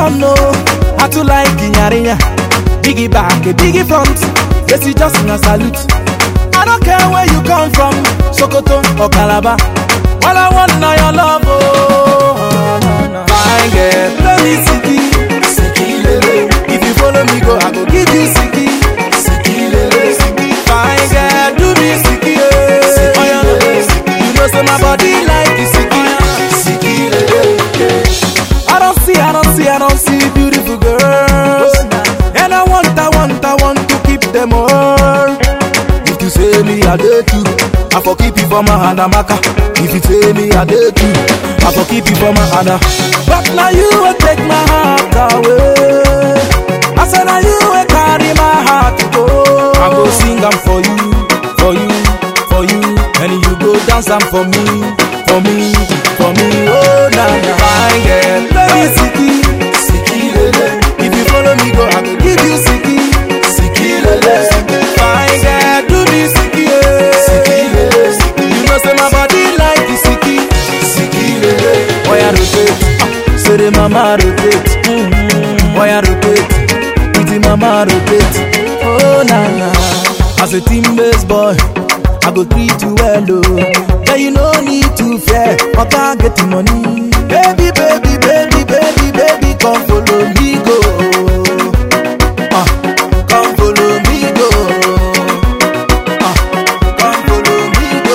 don't know how to like Inyarinya. Biggie back, a biggie front. Yes, you just a salute. I don't care where you come from, Sokoto or Calabar. All I want now your love, oh. Fine girl, let me siki, siki lele. If you follow me, go, I go give you siki, siki lele. Fine girl, do me siki, eh. Oh, yeah. You know, say my body like the siki, siki lele. I don't see, I don't see, I don't see beautiful girls. And I want, I want, I want to keep them all. If you say me, I did too. I for keep it for my hand, Amaka. If you say me, I did too. I for keep it for my hand. But now you will take my heart away. I said now you will carry my heart to go. I go sing them for you, for you, for you. And you go dance them for me, for me, for me. Oh, na na. Fine girl, let me siki, siki lele. If you follow me, go, I go give you siki, siki lele. Fine girl, do me siki, eh. siki lele. You know say my body like the siki, siki lele. Boy, I rotate, ah, say the mama rotate, mm-hmm. boy I rotate, with the mama rotate. Oh na na, as a team based boy, I go treat you well, oh. Yeah, you no need to fear, I can't get the money. Baby, baby, baby, baby, baby, come follow me go. Ah, come follow me go. Ah, come follow me go.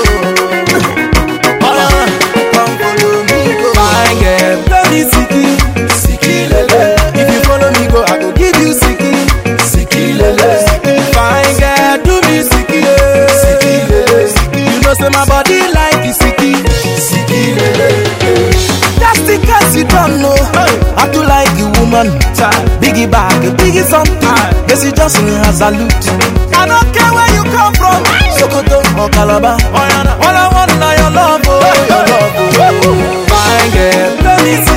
Ah, come follow me go. Fine girl, let me siki, siki lele. If you follow me go, I go give you siki, siki lele. Fine girl, do me siki, eh. siki lele. You know say my body like the siki, siki lele. Just in case you don't know, I do like a woman. Biggie bag, biggie something. Yes, you just a salute. I don't care where you come from, Sokoto or Calabar. All I want now your love, oh, your love, oh. Fine girl, let me see.